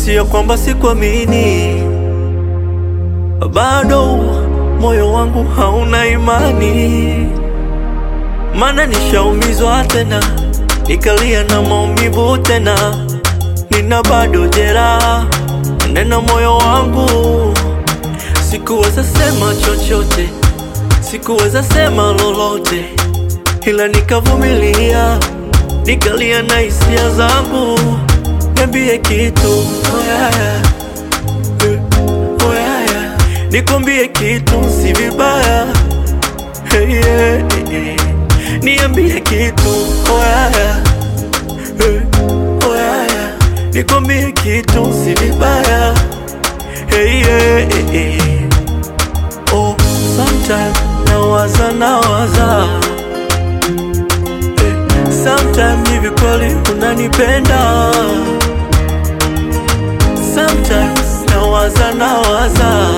Sio kwamba sikuamini, bado moyo wangu hauna imani, maana nishaumizwa tena, nikalia na maumivu tena, nina bado jeraha ndani ya moyo wangu. Sikuweza sema chochote, sikuweza sema lolote, ila nikavumilia, nikalia na hisia zangu. Niambie kitu oh yeah, yeah. Eh, oh yeah, yeah. Nikwambie kitu si vibaya hey, yeah, eh, eh. Niambie kitu oh yeah, yeah. Eh, oh yeah, yeah. Nikwambie kitu si vibaya hey, yeah, eh, eh. Oh, sometime nawaza nawaza eh, sometime hivi kweli unanipenda Sometimes nawaza nawaza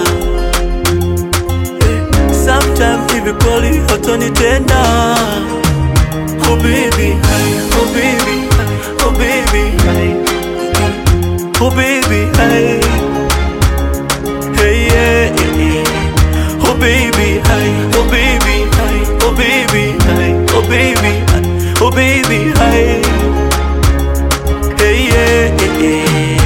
eh, Sometimes hivi kweli hatonitenda Oh baby, hey, oh baby, hey, oh baby, hey, oh baby, hey, hey yeah, yeah, yeah. Oh baby, hey, oh baby, hey, oh baby, hey, oh baby, hey, oh baby, hey, hey yeah, yeah, yeah.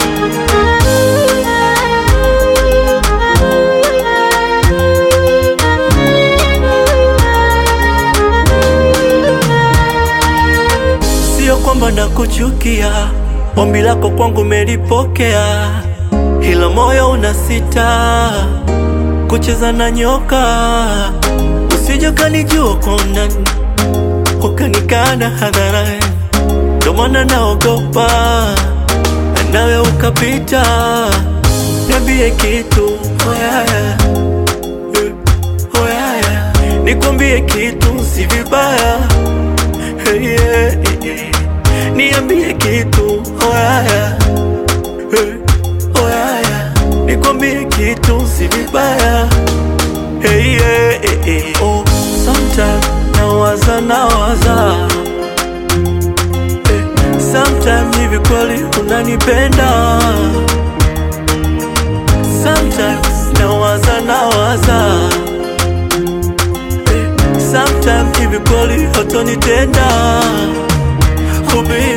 Sio kwamba nakuchukia, ombi lako kwangu melipokea, ila moyo unasita kucheza na nyoka. Usije ukanijua kwa undani, ukanikana hadharani, ndo maana naogopa nawe ukapita. Niambie kitu oh yeah, yeah. Eh, oh yeah, yeah. Nikwambie kitu si vibaya Hey, yeah, yeah, yeah. Niambie kitu oh yeah, yeah. Hey, oh yeah, yeah. Nikwambie kitu si vibaya hey, yeah, yeah, yeah. Oh, sometime nawaza nawaza hey, sometime hivi kweli unanipenda Sometimes nawaza nawaza eh, Sometimes hivi kweli hatonitenda Oh baby